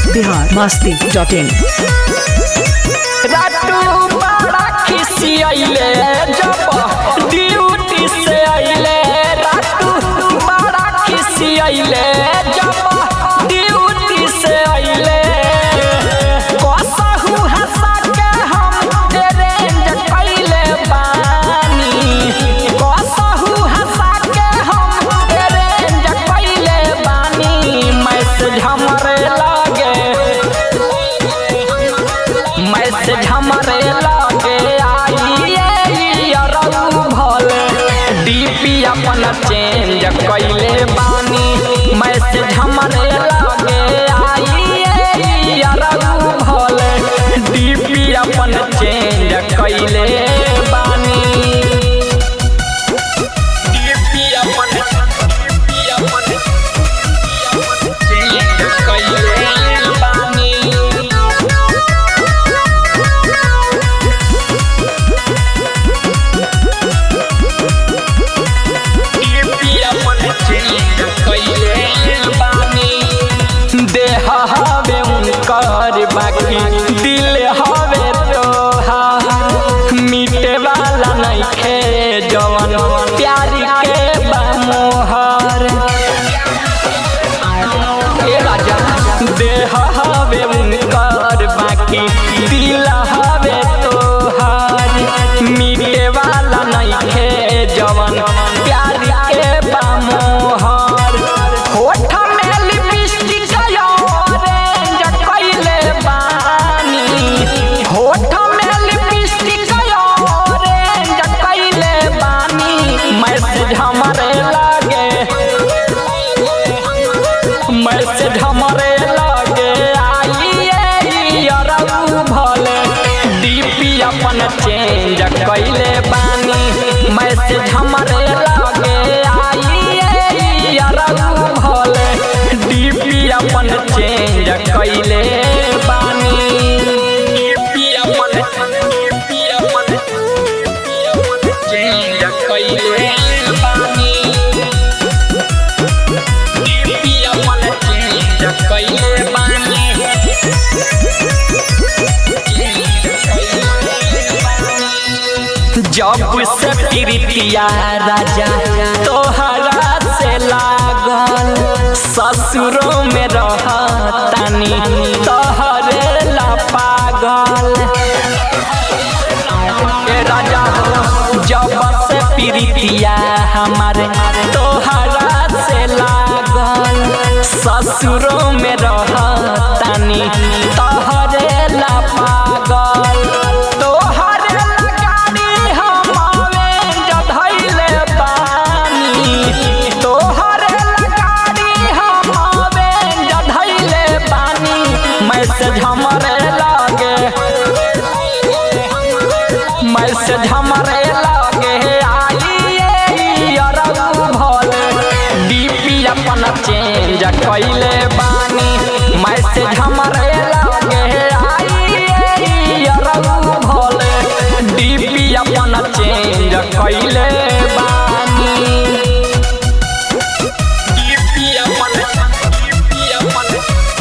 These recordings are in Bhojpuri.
बिहार मस्ती डॉट इन रातू बड़ा खिसियले जब ड्यूटी से अइले रातू बड़ा खिसियले जब ड्यूटी से अइले कसहु हंसा के हम अरेंज कइले बानी कसहु हंसा के हम अरेंज कइले बानी मैसेज हमरे लागे मैसेज हमरे लागे आई अरऊ भले डीपी अपन चेंज कइले बानी मैसेज हमरे लागे आई अरऊ भले डीपी अपन चेंज कइले बानी डीपी अपन डीपी अपन चेंज कइले बानी देह हवे उनकर बाकी दिल हवे तोहा मिटे वाला नइखे जवन प्यार के बमोहर ए राजा देह हवे उनकर बाकी दिल हवे तोहार मिटे वाला नइखे जवन प्यार के बमोहर होठ में लिपस्टिक ऑरेंज कइले बानी होठ में लिपस्टिक ऑरेंज कइले बानी मैसेज हमरे लागे मैसेज हमरे लागे आई अरऊ भले डीपी अपन चेंज कइले बानी मैसेज हमरे लागे आई अरऊ भले डीपी अपन चेंज कइले बानी डीपी अपन डीपी अपन चेंज कइले बानी जब से प्रीतिया राजा तोहरा से लागल ससुरों में रहतानी तोहरे ला पागल ए राजा हो जब से प्रीतिया हमारे तोहरा से लागल ससुरों में रहतानी तोहरे ला पागल तोहरे ला गाड़ी हम आवेंज धइले बानी तोहरे ला गाड़ी हम आवेंज धइले बानी मैसेज हमरे लागे मैसेज हमरे लागे आई अरऊ भले डीपी अपन चेंज कइले बानी मैसेज हमरे लागे आई अरऊ भले डीपी अपन चेंज कइले बानी डीपी अपन डीपी अपन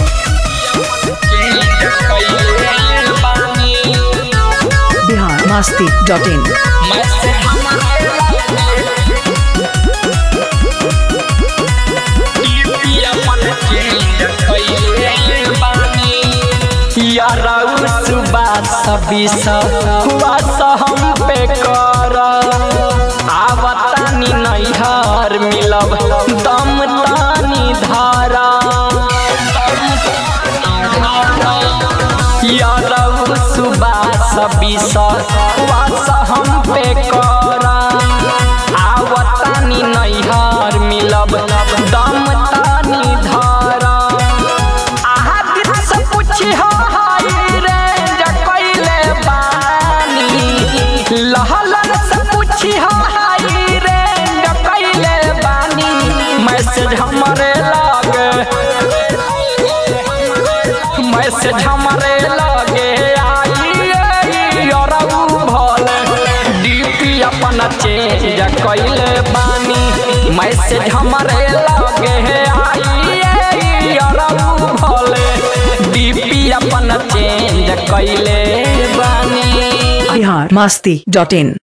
चेंज कइले बानी Bihar Masti dot in message हमरे लागे डीपी अपन चेंज कइले बानी यारऊ सुबह सभी हुआ हम पे कर आवतानी नैहर मिलब दम तानी धारा यारऊ सुबह सभी हुआ हम पे कर आवतानी नैहर मिलब दम तानी धारा आहा दिल से पूछी हो हाय रे जकइले बानी लहलन से पूछी हो हाय रे जकइले बानी मैसेज हमरे लागे मैसेज हमरे लागे आई अरऊ भले डीपी अपन चेंज कइले बानी मैसेज हमरे लगे आई अरऊ भले अपन चेंज कैले बानी बिहार मस्ती डॉट इन